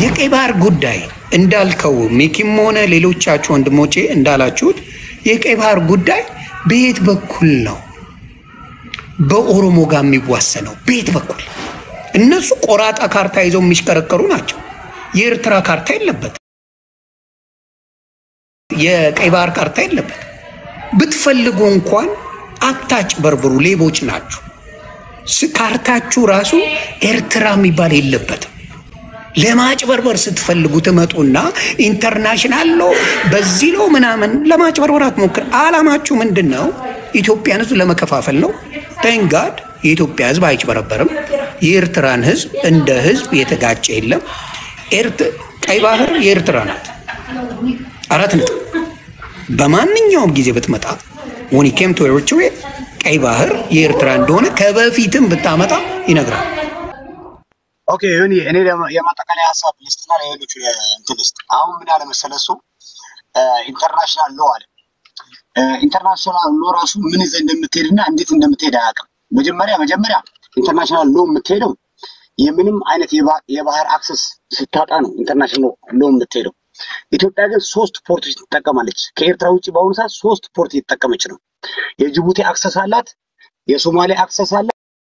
የቀይ ባህር ጉዳይ እንዳልከው ሚኪም ሆነ ሌሎቻችሁ ወንድሞቼ እንዳላችሁት የቀይ ባህር ጉዳይ በየት በኩል ነው በኦሮሞ ጋር የሚዋሰነው? በየት በኩል? እነሱ ቆራጣ ካርታ ይዘው የሚሽከረከሩ ናቸው። የኤርትራ ካርታ የለበት፣ የቀይ ባህር ካርታ የለበት። ብትፈልጉ እንኳን አታጭ በርብሩ፣ ሌቦች ናችሁ። ስ- ካርታችሁ ራሱ ኤርትራ የሚባል የለበትም። ለማጭበርበር ስትፈልጉ ትመጡና ኢንተርናሽናል ሎ በዚህ ሎ ምናምን ለማጭበርበር አትሞክር። አላማችሁ ምንድን ነው? ኢትዮጵያን ሕዝብ ለመከፋፈል ነው። ተንጋድ የኢትዮጵያ ሕዝብ አይጭበረበርም። የኤርትራን ሕዝብ እንደ ሕዝብ የተጋጨ የለም። ኤርት- ቀይ ባህር የኤርትራ ናት። አራት ነጥብ። በማንኛውም ጊዜ ብትመጣ ወኒኬም ቱ ኤርትራ ቀይ ባህር የኤርትራ እንደሆነ ከበፊትም ብታመጣ ይነግራል። ኦኬ ዮኒ፣ እኔ ደግሞ የማጠቃለያ ሀሳብ ልስጥና ለሌሎቹ እንትን ልስጥ። አሁን ምን አለ መሰለህ እሱ ኢንተርናሽናል ሎ አለ። ኢንተርናሽናል ሎ ራሱ ምን ይዘህ እንደምትሄድና እንዴት እንደምትሄድ አያውቅም። መጀመሪያ መጀመሪያ ኢንተርናሽናል ሎ የምትሄደው የምንም አይነት የባ- የባህር አክሰስ ስታጣ ነው ኢንተርናሽናል ሎ የምትሄደው። ኢትዮጵያ ግን ሶስት ፖርቶች ትጠቀማለች። ከኤርትራ ውጭ በአሁኑ ሰዓት ሶስት ፖርት እየተጠቀመች ነው። የጅቡቲ አክሰስ አላት፣ የሶማሌ አክሰስ አላት፣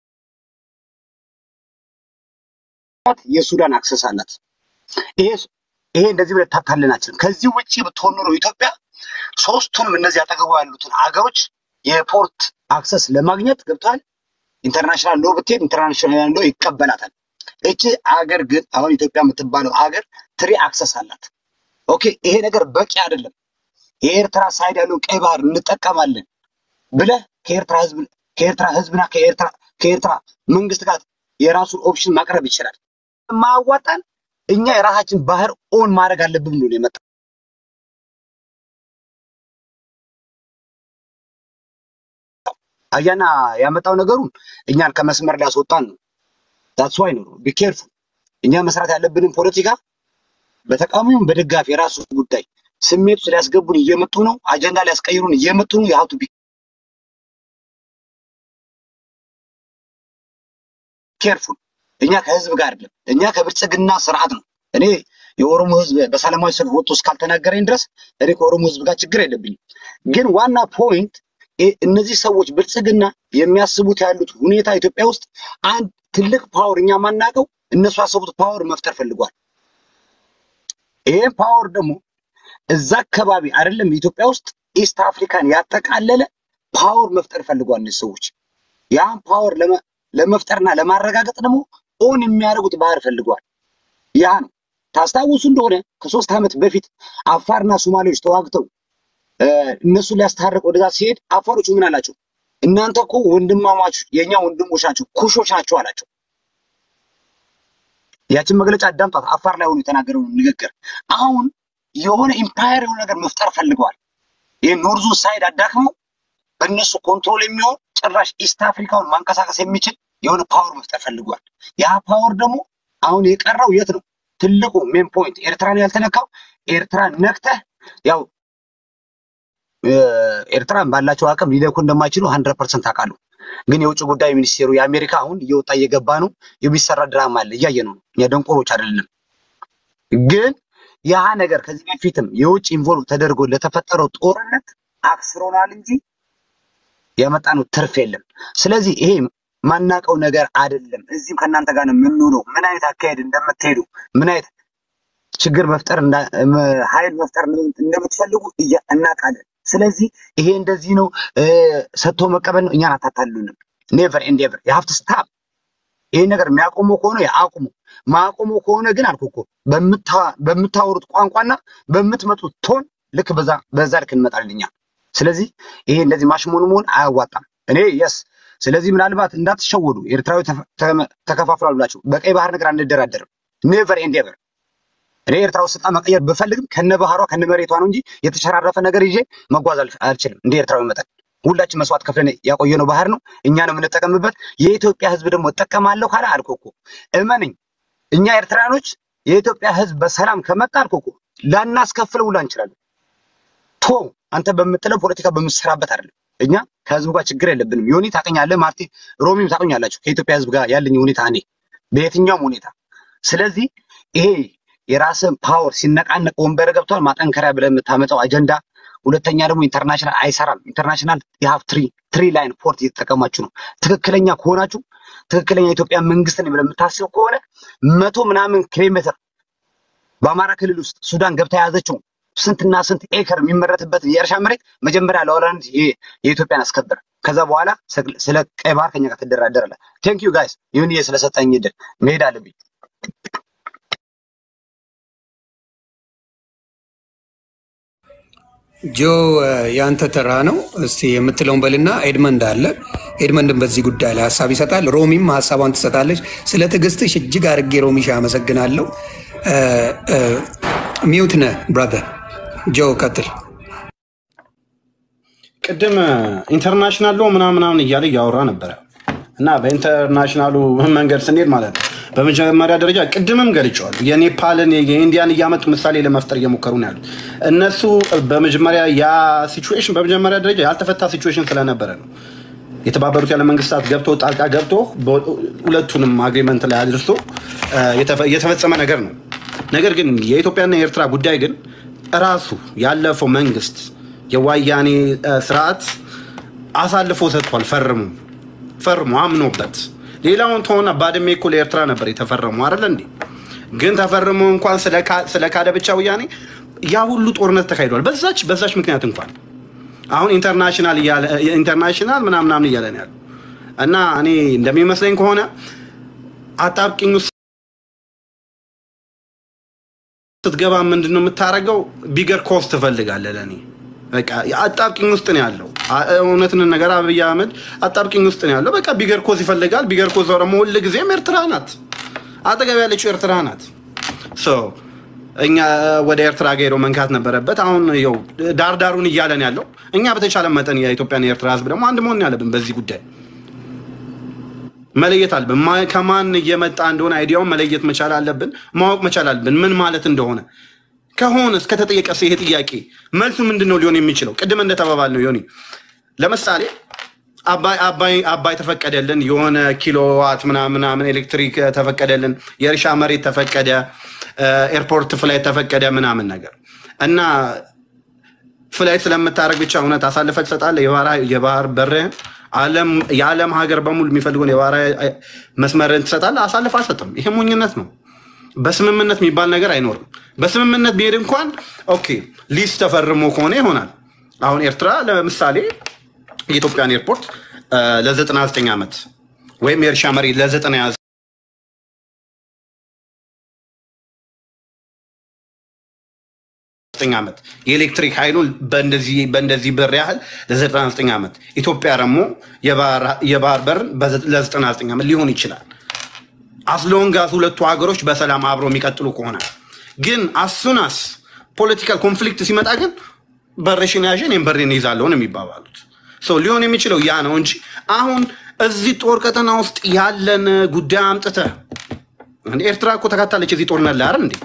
የሱዳን አክሰስ አላት። ይሄ ይሄ እንደዚህ ብለህ ታታልናችን። ከዚህ ውጭ ብትሆን ኖሮ ኢትዮጵያ ሶስቱንም እነዚህ አጠገቡ ያሉትን አገሮች የፖርት አክሰስ ለማግኘት ገብቷል። ኢንተርናሽናል ሎ ብትሄድ ኢንተርናሽናል ሎ ይቀበላታል። እቺ አገር ግን አሁን ኢትዮጵያ የምትባለው አገር ትሪ አክሰስ አላት። ኦኬ ይሄ ነገር በቂ አይደለም። የኤርትራ ሳይድ ያለውን ቀይ ባህር እንጠቀማለን ብለህ ከኤርትራ ህዝብ ከኤርትራ ህዝብና ከኤርትራ ከኤርትራ መንግስት ጋር የራሱን ኦፕሽን ማቅረብ ይችላል። ማያዋጣን እኛ የራሳችን ባህር ኦን ማድረግ አለብን ብሎ ነው የመጣ አያና ያመጣው ነገሩን እኛን ከመስመር ሊያስወጣን ነው። ዳትስ ዋይ ነው ቢኬርፉል። እኛ መስራት ያለብንን ፖለቲካ በተቃዋሚውም በደጋፊ የራሱ ጉዳይ ስሜቱ ሊያስገቡን እየመጡ ነው። አጀንዳ ሊያስቀይሩን እየመጡ ነው። የሀብቱ ኬርፉል። እኛ ከህዝብ ጋር አይደለም፣ እኛ ከብልጽግና ስርዓት ነው። እኔ የኦሮሞ ህዝብ በሰላማዊ ሰልፍ ወጥቶ እስካልተናገረኝ ድረስ እኔ ከኦሮሞ ህዝብ ጋር ችግር የለብኝም። ግን ዋና ፖይንት እ- እነዚህ ሰዎች ብልጽግና የሚያስቡት ያሉት ሁኔታ ኢትዮጵያ ውስጥ አንድ ትልቅ ፓወር እኛ ማናውቀው እነሱ ያሰቡት ፓወር መፍጠር ፈልጓል። ይሄን ፓወር ደግሞ እዛ አካባቢ አይደለም ኢትዮጵያ ውስጥ ኢስት አፍሪካን ያጠቃለለ ፓወር መፍጠር ፈልጓል እነዚህ ሰዎች። ያን ፓወር ለመ- ለመፍጠርና ለማረጋገጥ ደግሞ ኦን የሚያደርጉት ባህር ፈልገዋል። ያ ነው ታስታውሱ እንደሆነ ከሶስት ዓመት በፊት አፋርና ሶማሌዎች ተዋግተው እ፣ እነሱን ሊያስታርቅ ወደዛ ሲሄድ አፋሮቹ ምን አላቸው? እናንተ እኮ ወንድማማች የእኛ ወንድሞች ናቸው፣ ኩሾች ናቸው አላቸው። ያችን መግለጫ አዳምጧት። አፋር ላይ ሆኖ የተናገረውን ንግግር አሁን የሆነ ኢምፓየር የሆነ ነገር መፍጠር ፈልገዋል። ይህ ኖርዙ ሳይድ አዳክመው በእነሱ ኮንትሮል የሚሆን ጭራሽ ኢስት አፍሪካውን ማንቀሳቀስ የሚችል የሆነ ፓወር መፍጠር ፈልጓል። ያ ፓወር ደግሞ አሁን የቀረው የት ነው? ትልቁ ሜን ፖይንት ኤርትራን ያልተነካው ኤርትራን ነክተህ ያው እ፣ ኤርትራን ባላቸው አቅም ሊለኩ እንደማይችሉ ሀንድረድ ፐርሰንት አውቃለሁ። ግን የውጭ ጉዳይ ሚኒስቴሩ የአሜሪካ አሁን እየወጣ እየገባ ነው። የሚሰራ ድራማ አለ፣ እያየ ነው። እኛ ደንቆሮች አይደለንም። ግን ያ ነገር ከዚህ በፊትም የውጭ ኢንቮልቭ ተደርጎ ለተፈጠረው ጦርነት አክስሮናል እንጂ ያመጣነው ትርፍ የለም። ስለዚህ ይሄ ማናቀው ነገር አይደለም። እዚህም ከእናንተ ጋር ነው የምንውለው። ምን አይነት አካሄድ እንደምትሄዱ ምን አይነት ችግር መፍጠር እንዳ- መ- ኃይል መፍጠር እንደምትፈልጉ እያ- እናውቃለን። ስለዚህ ይሄ እንደዚህ ነው እ፣ ሰጥቶ መቀበል ነው። እኛን አታታሉንም። ኔቨር ኤንድ ኤቨር የሀፍት ስታፕ ይሄን ነገር የሚያቆመው ከሆነ ያቁሙ። ማቆመው ከሆነ ግን አልኩ እኮ በምታ- በምታወሩት ቋንቋና በምትመጡት ቶን ልክ በዛ በዛ ልክ እንመጣለን እኛ። ስለዚህ ይሄ እንደዚህ ማሽሞን መሆን አያዋጣም። እኔ የስ ስለዚህ ምናልባት እንዳትሸወዱ ኤርትራዊ ተፈ- ተመ- ተከፋፍሏል ብላችሁ በቀይ ባህር ነገር አንደራደርም። ኔቨር ኤንድ ኤቨር እኔ ኤርትራ ውስጥ ስልጣን መቀየር ብፈልግም ከነ ባህሯ ከነ መሬቷ ነው እንጂ የተሸራረፈ ነገር ይዤ መጓዝ አልፍ- አልችልም። እንደ ኤርትራዊ መጠን ሁላችን መስዋዕት ከፍለን ያቆየነው ባህር ነው፣ እኛ ነው የምንጠቀምበት። የኢትዮጵያ ሕዝብ ደግሞ እጠቀማለሁ ካለ አልኩ እኮ እመንኝ፣ እኛ ኤርትራኖች የኢትዮጵያ ሕዝብ በሰላም ከመጣ አልኩ እኮ ላናስከፍለው ሁላ እንችላለን። ቶ አንተ በምትለው ፖለቲካ በምትሰራበት አይደለም። እኛ ከህዝቡ ጋር ችግር የለብንም። ዮኒ ታውቀኛለህ፣ ማርቲ ሮሚም ታውቁኛላችሁ። ከኢትዮጵያ ሕዝብ ጋር ያለኝ ሁኔታ እኔ በየትኛውም ሁኔታ ስለዚህ ይሄ የራስን ፓወር ሲነቃነቅ ወንበር ገብቷል። ማጠንከሪያ ብለህ የምታመጣው አጀንዳ ሁለተኛ ደግሞ ኢንተርናሽናል አይሰራም። ኢንተርናሽናል የሀፍ ትሪ ትሪ ላይን ፖርት እየተጠቀማችሁ ነው። ትክክለኛ ከሆናችሁ ትክክለኛ የኢትዮጵያ መንግስትን ብለህ የምታስብ ከሆነ መቶ ምናምን ኪሎ ሜትር በአማራ ክልል ውስጥ ሱዳን ገብታ የያዘችው ስንትና ስንት ኤከር የሚመረትበት የእርሻ መሬት መጀመሪያ ለሆላንድ የኢትዮጵያን አስከብር። ከዛ በኋላ ስለ ቀይ ባህር ከኛ ጋር ትደራደራለህ። ቴንክ ዩ ጋይስ ይሁን ስለሰጠኝ እድል መሄድ አለብኝ። ጆ የአንተ ተራ ነው። እስቲ የምትለውን በልና ኤድመንድ አለ። ኤድመንድን በዚህ ጉዳይ ላይ ሀሳብ ይሰጣል። ሮሚም ሀሳቧን ትሰጣለች። ስለ ትዕግስትሽ እጅግ አድርጌ ሮሚሻ አመሰግናለሁ። ሚውት ነህ ብራዘር። ጆ ቀጥል። ቅድም ኢንተርናሽናል ሎ ምናምን ምናምን እያለ እያወራ ነበረ እና በኢንተርናሽናሉ መንገድ ስንሄድ ማለት ነው በመጀመሪያ ደረጃ ቅድምም ገልጨዋል። የኔፓልን የኢንዲያን እያመጡ ምሳሌ ለመፍጠር እየሞከሩ ነው ያሉት እነሱ። በመጀመሪያ ያ ሲቹዌሽን በመጀመሪያ ደረጃ ያልተፈታ ሲቹዌሽን ስለነበረ ነው የተባበሩት ያለ መንግስታት ገብቶ ጣልቃ ገብቶ ሁለቱንም አግሪመንት ላይ አድርሶ የተፈጸመ ነገር ነው። ነገር ግን የኢትዮጵያና የኤርትራ ጉዳይ ግን እራሱ ያለፈው መንግስት የዋያኔ ስርዓት አሳልፎ ሰጥቷል። ፈርሙ ፈርሙ አምኖበት ሌላውን ተሆና ባድሜ እኮ ለኤርትራ ነበር የተፈረሙ አይደለ እንዴ? ግን ተፈርሞ እንኳን ስለካደ ብቻ ወያኔ ያ ሁሉ ጦርነት ተካሂዷል። በዛች በዛች ምክንያት እንኳን አሁን ኢንተርናሽናል ኢንተርናሽናል ምናምን ምናምን እያለ ነው ያለው እና እኔ እንደሚመስለኝ ከሆነ አጣብቂኝ ውስጥ ስትገባ ምንድን ነው የምታደርገው? ቢገር ኮስት ትፈልጋለህ። ለእኔ በቃ አጣብቂኝ ውስጥ ነው ያለው። እውነትን ነገር አብይ አህመድ አጣብቂኝ ውስጥ ነው ያለው። በቃ ቢገር ኮዝ ይፈልጋል። ቢገር ኮዝ ደግሞ ሁል ጊዜም ኤርትራ ናት፣ አጠገብ ያለችው ኤርትራ ናት። እኛ ወደ ኤርትራ ጋር ሄዶ መንካት ነበረበት። አሁን ይኸው ዳርዳሩን እያለን ያለው እኛ በተቻለ መጠን የኢትዮጵያን የኤርትራ ህዝብ ደግሞ አንድ መሆን ያለብን በዚህ ጉዳይ መለየት አለብን። ከማን እየመጣ እንደሆነ አይዲያውን መለየት መቻል አለብን፣ ማወቅ መቻል አለብን ምን ማለት እንደሆነ ከሆነ እስከተጠየቀ ይሄ ጥያቄ መልሱ ምንድን ነው ሊሆን የሚችለው? ቅድም እንደተባባል ነው ዮኒ፣ ለምሳሌ አባይ ተፈቀደልን፣ የሆነ ኪሎዋት ምናምን ኤሌክትሪክ ተፈቀደልን፣ የእርሻ መሬት ተፈቀደ፣ ኤርፖርት ፍላይት ተፈቀደ ምናምን ነገር እና ፍላይት ስለምታደርግ ብቻ እውነት አሳልፈ ትሰጣለህ የባህር በርህን የዓለም ሀገር በሙሉ የሚፈልገውን የባህር መስመርን ትሰጣለህ? አሳልፍ አልሰጥም። ይሄ ሞኝነት ነው። በስምምነት የሚባል ነገር አይኖርም። በስምምነት ቢሄድ እንኳን ኦኬ ሊዝ ተፈርሞ ከሆነ ይሆናል። አሁን ኤርትራ ለምሳሌ የኢትዮጵያን ኤርፖርት ለ99 ዓመት ወይም የእርሻ መሬት ለ99 ዓመት የኤሌክትሪክ ኃይሉን በእንደዚህ ብር ያህል ለ99 ዓመት ኢትዮጵያ ደግሞ የባህር በር ለ99 ዓመት ሊሆን ይችላል። አስሎንጋስ ሁለቱ ሀገሮች በሰላም አብሮ የሚቀጥሉ ከሆነ ግን አሱናስ ፖለቲካል ኮንፍሊክት ሲመጣ ግን በሬሽን ያዥን እኔም በሬን ይዛለሁ ነው የሚባባሉት። ሰው ሊሆን የሚችለው ያ ነው እንጂ አሁን እዚህ ጦር ቀጠና ውስጥ ያለን ጉዳይ አምጥተህ ኤርትራ እኮ ተካታለች እዚህ ጦርነት ላይ አይደል እንዴ?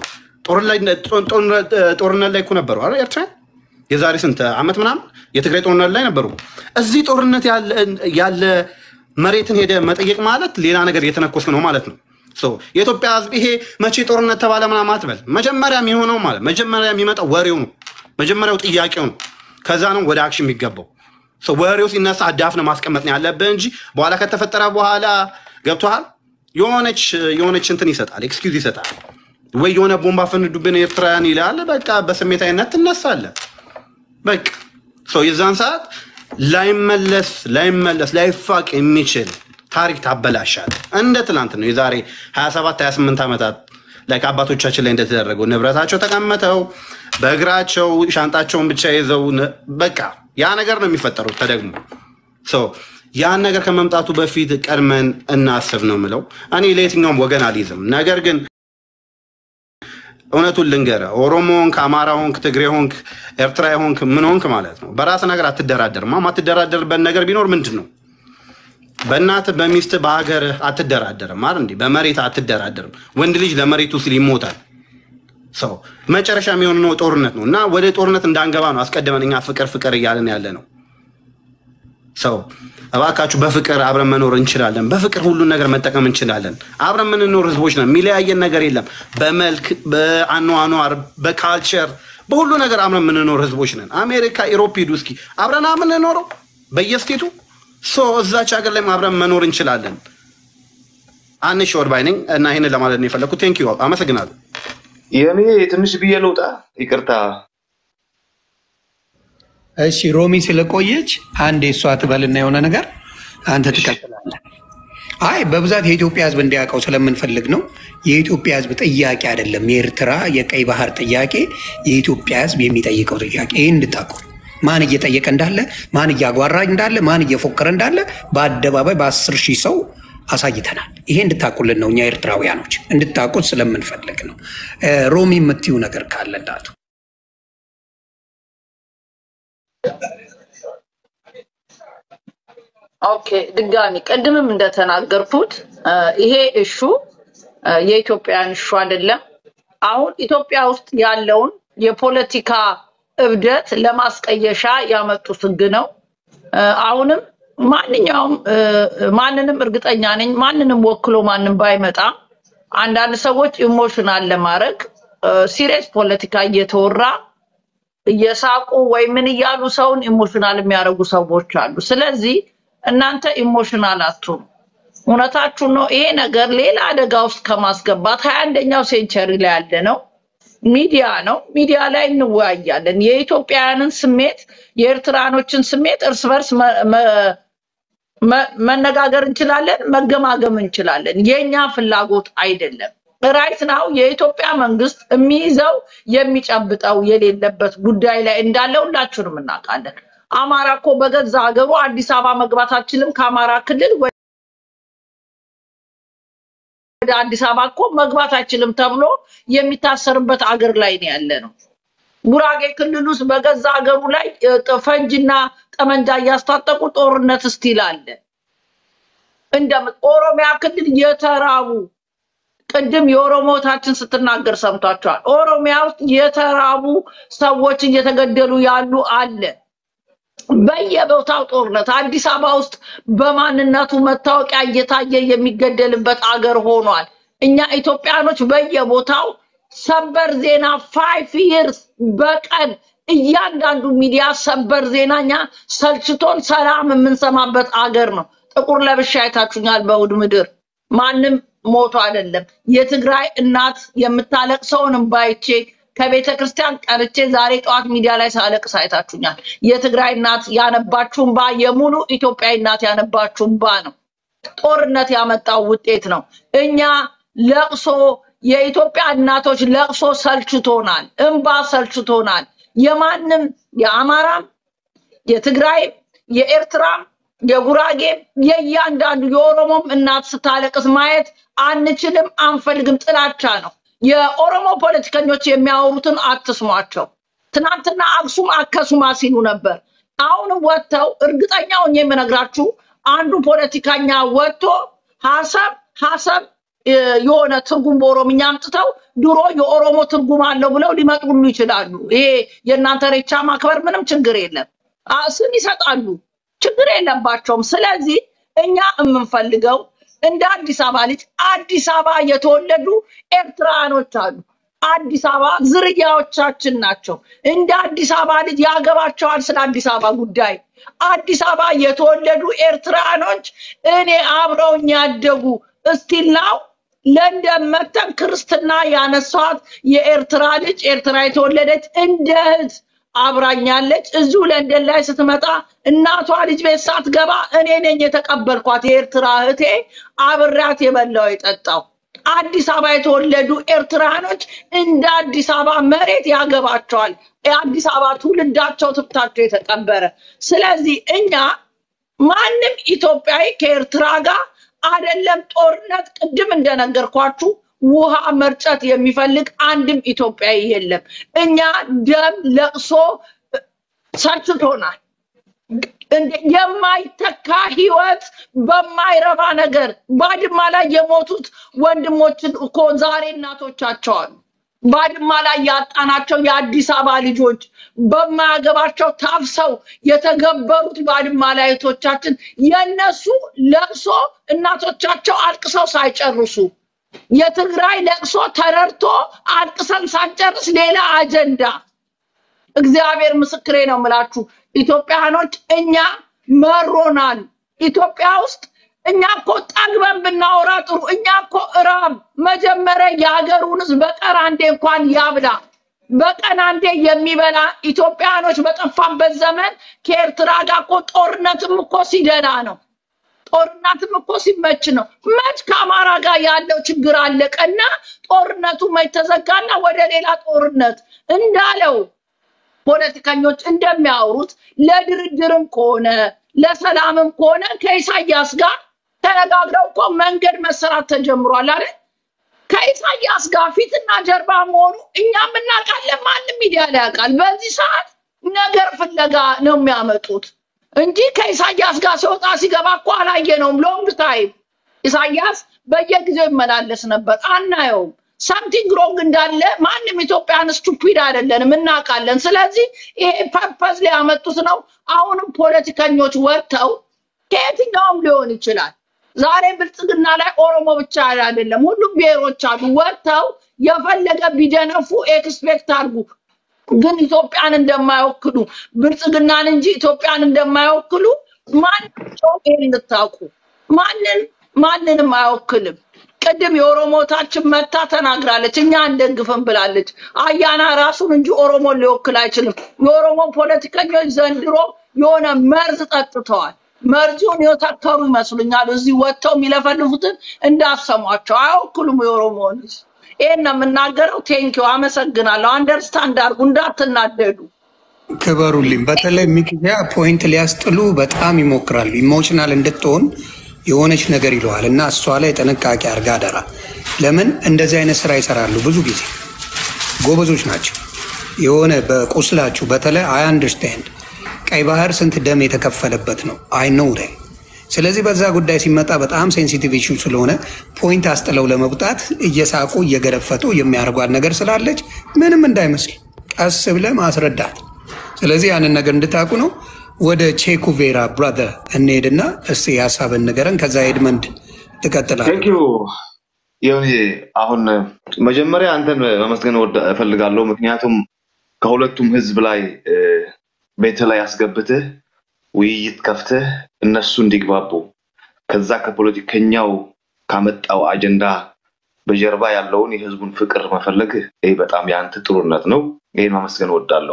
ጦርነት ላይ እኮ ነበሩ አይደል ኤርትራ የዛሬ ስንት ዓመት ምናምን የትግራይ ጦርነት ላይ ነበሩ። እዚህ ጦርነት ያለ መሬትን ሄደ መጠየቅ ማለት ሌላ ነገር እየተነኮስክ ነው ማለት ነው። የኢትዮጵያ ሕዝብ ይሄ መቼ ጦርነት ተባለ ምናምን አትበል። መጀመሪያ የሚሆነው ማለት መጀመሪያ የሚመጣው ወሬው ነው። መጀመሪያው ጥያቄው ነው። ከዛ ነው ወደ አክሽን የሚገባው። ወሬው ሲነሳ አዳፍነህ ማስቀመጥ ነው ያለብህ እንጂ በኋላ ከተፈጠረ በኋላ ገብቶሃል። የሆነች የሆነች እንትን ይሰጣል፣ ኤክስኪውዝ ይሰጣል። ወይ የሆነ ቦምባ ፈንዱብን ኤርትራውያን ይላል። በቃ በስሜታዊነት ትነሳለህ። በቃ ሰው የዛን ሰዓት ላይመለስ ላይመለስ ላይፋቅ የሚችል ታሪክ ታበላሻል። እንደ ትላንት ነው የዛሬ 27 28 ዓመታት ላይ አባቶቻችን ላይ እንደተደረገው ንብረታቸው ተቀምጠው በእግራቸው ሻንጣቸውን ብቻ ይዘው በቃ ያ ነገር ነው የሚፈጠሩት ተደግሞ ያን ነገር ከመምጣቱ በፊት ቀድመን እናስብ ነው የምለው። እኔ ለየትኛውም ወገን አልይዝም። ነገር ግን እውነቱን ልንገርህ፣ ኦሮሞ ሆንክ፣ አማራ ሆንክ፣ ትግሬ ሆንክ፣ ኤርትራ ሆንክ፣ ምን ሆንክ ማለት ነው በራስ ነገር አትደራደርም። የማትደራደርበት ነገር ቢኖር ምንድን ነው? በእናትህ በሚስትህ በሀገርህ አትደራደርም አይደል እንዴ? በመሬት አትደራደርም። ወንድ ልጅ ለመሬቱ ሲል ይሞታል። ሰው መጨረሻ የሚሆን ነው ጦርነት ነው እና ወደ ጦርነት እንዳንገባ ነው አስቀድመን እኛ ፍቅር ፍቅር እያለን ያለ ነው። ሰው እባካችሁ በፍቅር አብረን መኖር እንችላለን። በፍቅር ሁሉን ነገር መጠቀም እንችላለን። አብረን የምንኖር ህዝቦች ነን። የሚለያየን ነገር የለም። በመልክ፣ በአኗኗር፣ በካልቸር፣ በሁሉ ነገር አብረን የምንኖር ህዝቦች ነን። አሜሪካ፣ ኢሮፕ ሂዱ እስኪ አብረን የምንኖረው በየስቴቱ ሶ እዛች ሀገር ላይ አብረን መኖር እንችላለን። አንሽ ወር ባይ ነኝ እና ይህንን ለማለት ነው የፈለግኩት። ቴንክ ዩ አመሰግናለሁ። የኔ ትንሽ ብዬ ልውጣ፣ ይቅርታ። እሺ ሮሚ ስለቆየች አንድ የእሷ ትበልና የሆነ ነገር አንተ ትቀጥላለህ። አይ በብዛት የኢትዮጵያ ህዝብ እንዲያውቀው ስለምንፈልግ ነው። የኢትዮጵያ ህዝብ ጥያቄ አይደለም። የኤርትራ የቀይ ባህር ጥያቄ የኢትዮጵያ ህዝብ የሚጠይቀው ጥያቄ ይህ እንድታውቁ ማን እየጠየቀ እንዳለ፣ ማን እያጓራ እንዳለ፣ ማን እየፎከረ እንዳለ በአደባባይ በአስር ሺህ ሰው አሳይተናል። ይሄ እንድታውቁልን ነው። እኛ ኤርትራውያኖች እንድታውቁት ስለምንፈልግ ነው። ሮሚ የምትዩ ነገር ካለ እንዳቱ ኦኬ ድጋሚ ቅድምም እንደተናገርኩት ይሄ እሹ የኢትዮጵያን እሹ አይደለም። አሁን ኢትዮጵያ ውስጥ ያለውን የፖለቲካ እብደት ለማስቀየሻ ያመጡት ህግ ነው። አሁንም ማንኛውም ማንንም እርግጠኛ ነኝ ማንንም ወክሎ ማንም ባይመጣ አንዳንድ ሰዎች ኢሞሽናል ለማድረግ ሲሪየስ ፖለቲካ እየተወራ እየሳቁ ወይ ምን እያሉ ሰውን ኢሞሽናል የሚያደርጉ ሰዎች አሉ። ስለዚህ እናንተ ኢሞሽናል አትሁኑ። እውነታችሁ ነው። ይሄ ነገር ሌላ አደጋ ውስጥ ከማስገባት ሀያ አንደኛው ሴንቸሪ ላይ ያለ ነው። ሚዲያ ነው። ሚዲያ ላይ እንወያያለን። የኢትዮጵያውያንን ስሜት፣ የኤርትራኖችን ስሜት እርስ በርስ መነጋገር እንችላለን፣ መገማገም እንችላለን። የኛ ፍላጎት አይደለም። ራይት ናው የኢትዮጵያ መንግስት የሚይዘው የሚጨብጠው የሌለበት ጉዳይ ላይ እንዳለ ሁላችሁንም እናውቃለን። አማራ እኮ በገዛ ሀገሩ አዲስ አበባ መግባት አችልም። ከአማራ ክልል ወደ አዲስ አበባ እኮ መግባት አይችልም ተብሎ የሚታሰርበት አገር ላይ ነው ያለ ነው። ጉራጌ ክልል ውስጥ በገዛ ሀገሩ ላይ ፈንጅና ጠመንጃ እያስታጠቁ ጦርነት ስቲል አለ። እንደ ኦሮሚያ ክልል የተራቡ ቅድም የኦሮሞታችን ስትናገር ሰምቷቸዋል። ኦሮሚያ ውስጥ የተራቡ ሰዎች እየተገደሉ ያሉ አለ። በየቦታው ጦርነት። አዲስ አበባ ውስጥ በማንነቱ መታወቂያ እየታየ የሚገደልበት አገር ሆኗል። እኛ ኢትዮጵያኖች በየቦታው ሰበር ዜና ፋይቭ ይርስ በቀን እያንዳንዱ ሚዲያ ሰበር ዜና እኛ ሰልችቶን ሰላም የምንሰማበት አገር ነው። ጥቁር ለብሻ አይታችሁኛል። በእሑድ ምድር ማንም ሞቶ አይደለም። የትግራይ እናት የምታለቅሰውን እምባይቼ ከቤተ ክርስቲያን ቀርቼ ዛሬ ጠዋት ሚዲያ ላይ ሳለቅስ አይታችሁኛል። የትግራይ እናት ያነባችሁ እምባ የሙሉ ኢትዮጵያዊ እናት ያነባችሁ እምባ ነው። ጦርነት ያመጣው ውጤት ነው። እኛ ለቅሶ የኢትዮጵያ እናቶች ለቅሶ ሰልችቶናል፣ እምባ ሰልችቶናል። የማንም የአማራም የትግራይም የኤርትራም የጉራጌም የእያንዳንዱ የኦሮሞም እናት ስታለቅስ ማየት አንችልም፣ አንፈልግም። ጥላቻ ነው። የኦሮሞ ፖለቲከኞች የሚያወሩትን አትስሟቸው። ትናንትና አክሱም አከሱማ ሲሉ ነበር። አሁንም ወጥተው እርግጠኛ ሆኜ የምነግራችሁ አንዱ ፖለቲከኛ ወጥቶ ሀሳብ ሀሳብ የሆነ ትርጉም በኦሮምኛ አምጥተው ድሮ የኦሮሞ ትርጉም አለው ብለው ሊመጡሉ ይችላሉ። ይሄ የእናንተ ሬቻ ማክበር ምንም ችግር የለም። ስም ይሰጣሉ፣ ችግር የለባቸውም። ስለዚህ እኛ የምንፈልገው እንደ አዲስ አበባ ልጅ አዲስ አበባ የተወለዱ ኤርትራኖች አሉ። አዲስ አበባ ዝርያዎቻችን ናቸው። እንደ አዲስ አበባ ልጅ ያገባቸዋል ስለ አዲስ አበባ ጉዳይ። አዲስ አበባ የተወለዱ ኤርትራኖች እኔ አብረውኝ ያደጉ እስቲላው ለንደን መተን ክርስትና ያነሷት የኤርትራ ልጅ ኤርትራ የተወለደች እንደ እህት አብራኛለች። እዚሁ ለንደን ላይ ስትመጣ እናቷ ልጅ ቤት ሳትገባ እኔ ነኝ የተቀበልኳት የኤርትራ እህቴ፣ አብሬያት የበላው የጠጣው። አዲስ አበባ የተወለዱ ኤርትራኖች እንደ አዲስ አበባ መሬት ያገባቸዋል። የአዲስ አበባ ትውልዳቸው ትብታቸው የተቀበረ። ስለዚህ እኛ ማንም ኢትዮጵያዊ ከኤርትራ ጋር አይደለም ጦርነት፣ ቅድም እንደነገርኳችሁ ውሃ መርጨት የሚፈልግ አንድም ኢትዮጵያዊ የለም። እኛ ደም ለቅሶ ሰልችቶናል። እንደ የማይተካ ህይወት በማይረባ ነገር ባድማ ላይ የሞቱት ወንድሞችን እኮ ዛሬ እናቶቻቸው አሉ። ባድማ ላይ ያጣናቸው የአዲስ አበባ ልጆች በማያገባቸው ታፍሰው የተገበሩት ባድማ ላይ እህቶቻችን የነሱ ለቅሶ እናቶቻቸው አልቅሰው ሳይጨርሱ የትግራይ ለቅሶ ተረድቶ አልቅሰን ሳንጨርስ ሌላ አጀንዳ እግዚአብሔር ምስክሬ ነው የምላችሁ ኢትዮጵያኖች እኛ መሮናል ኢትዮጵያ ውስጥ እኛ እኮ ጠግበን ብናወራ ጥሩ እኛ እኮ እራብ መጀመሪያ የሀገሩን ህዝብ በቀን አንዴ እንኳን ያብላ በቀን አንዴ የሚበላ ኢትዮጵያኖች በጠፋበት ዘመን ከኤርትራ ጋር እኮ ጦርነትም እኮ ሲደላ ነው ጦርነትም እኮ ሲመች ነው መች ከአማራ ጋር ያለው ችግር አለቀና ጦርነቱ መች ተዘጋና ወደ ሌላ ጦርነት እንዳለው ፖለቲከኞች እንደሚያወሩት ለድርድርም ከሆነ ለሰላምም ከሆነ ከኢሳያስ ጋር ተነጋግረው እኮ መንገድ መሰራት ተጀምሯል አይደል? ከኢሳያስ ጋር ፊትና ጀርባ መሆኑ እኛም እናውቃለን፣ ማንም ሚዲያ ላይ ያውቃል። በዚህ ሰዓት ነገር ፍለጋ ነው የሚያመጡት እንጂ ከኢሳያስ ጋር ሲወጣ ሲገባ እኮ አላየነውም። ሎንግ ታይም ኢሳያስ በየጊዜው ይመላለስ ነበር፣ አናየውም። ሳምቲንግ ሮንግ እንዳለ ማንም ኢትዮጵያን ስቱፒድ አይደለንም፣ እናውቃለን። ስለዚህ ይሄ ፐርፐዝ ሊያመጡት ነው። አሁንም ፖለቲከኞች ወጥተው ከየትኛውም ሊሆን ይችላል። ዛሬ ብልጽግና ላይ ኦሮሞ ብቻ አይደለም፣ ሁሉም ብሔሮች አሉ። ወጥተው የፈለገ ቢደነፉ ኤክስፔክት አድርጉ። ግን ኢትዮጵያን እንደማይወክሉ ብልጽግናን እንጂ ኢትዮጵያን እንደማይወክሉ ማናቸው ይሄን እንድታውቁ። ማንን ማንንም አይወክልም። ቅድም የኦሮሞታችን መታ ተናግራለች፣ እኛ አንደግፍም ብላለች። አያና ራሱን እንጂ ኦሮሞን ሊወክል አይችልም። የኦሮሞ ፖለቲከኞች ዘንድሮ የሆነ መርዝ ጠጥተዋል። መርዙን የተከሩ ይመስሉኛል። እዚህ ወጥተው የሚለፈልፉትን እንዳሰሟቸው አይወክሉም የኦሮሞን ሕዝብ። ይሄን ነው የምናገረው። ቴንኪው አመሰግናለሁ። አንደርስታንድ አድርጉ፣ እንዳትናደዱ። ክበሩልኝ። በተለይ ሚኪያ ፖይንት ሊያስጥሉ በጣም ይሞክራሉ። ኢሞሽናል እንድትሆን የሆነች ነገር ይለዋል እና እሷ ላይ ጥንቃቄ አድርጋ አደራ። ለምን እንደዚህ አይነት ስራ ይሰራሉ? ብዙ ጊዜ ጎበዞች ናቸው። የሆነ በቁስላችሁ በተለይ አይ አንደርስታንድ ቀይ ባህር ስንት ደም የተከፈለበት ነው። አይ ነው ስለዚህ በዛ ጉዳይ ሲመጣ በጣም ሴንሲቲቭ ኢሹ ስለሆነ ፖይንት አስጥለው ለመውጣት እየሳቁ እየገረፈጡ የሚያደርጓት ነገር ስላለች ምንም እንዳይመስል ቀስ ብለ ማስረዳት። ስለዚህ ያንን ነገር እንድታውቁ ነው። ወደ ቼኩቬራ ብራዘር እንሄድና እስቲ ሀሳብን ንገረን። ከዛ ኤድመንድ ትቀጥላለህ። ቴንክ ዩ ይሁን አሁን መጀመሪያ አንተን መመስገን ወዳ- እፈልጋለሁ። ምክንያቱም ከሁለቱም ህዝብ ላይ እ፣ ቤት ላይ አስገብተህ ውይይት ከፍተህ እነሱ እንዲግባቡ ከዛ ከፖለቲከኛው ካመጣው አጀንዳ በጀርባ ያለውን የህዝቡን ፍቅር መፈለግ ይህ በጣም የአንተ ጥሩነት ነው። ይህን ማመስገን እወዳለሁ።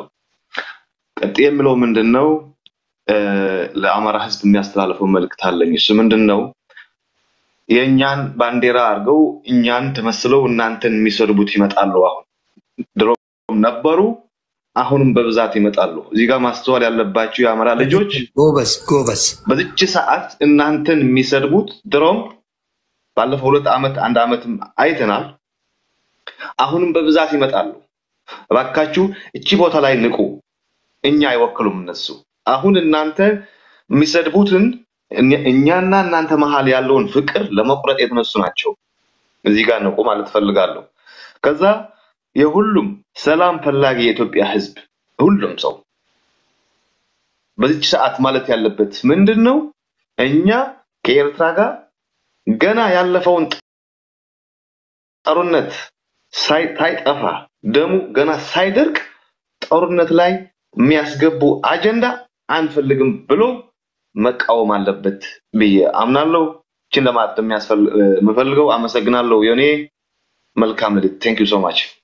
ቀጥ የምለው ምንድን ነው እ፣ ለአማራ ህዝብ የሚያስተላልፈው መልእክት አለኝ። እሱ ምንድን ነው የእኛን ባንዲራ አድርገው እኛን ተመስለው እናንተን የሚሰድቡት ይመጣሉ። አሁን ድሮም ነበሩ፣ አሁንም በብዛት ይመጣሉ። እዚህ ጋር ማስተዋል ያለባቸው የአማራ ልጆች ጎበዝ ጎበዝ። በዚች ሰዓት እናንተን የሚሰድቡት ድሮም ባለፈው ሁለት ዓመት አንድ ዓመትም አይተናል። አሁንም በብዛት ይመጣሉ። እባካችሁ እቺ ቦታ ላይ ንቁ። እኛ አይወክሉም እነሱ። አሁን እናንተ የሚሰድቡትን እኛ- እኛና እናንተ መሀል ያለውን ፍቅር ለመቁረጥ የተነሱ ናቸው። እዚህ ጋር ንቁ ማለት ፈልጋለሁ። ከዛ የሁሉም ሰላም ፈላጊ የኢትዮጵያ ሕዝብ ሁሉም ሰው በዚች ሰዓት ማለት ያለበት ምንድን ነው? እኛ ከኤርትራ ጋር ገና ያለፈውን ጦርነት ሳይ- ሳይጠፋ ደሙ ገና ሳይደርቅ ጦርነት ላይ የሚያስገቡ አጀንዳ አንፈልግም ብሎ መቃወም አለበት ብዬ አምናለሁ። ይችን ለማለት የሚያስፈል- የምፈልገው አመሰግናለሁ። የኔ መልካም ልት ቴንክ ዩ ሶ ማች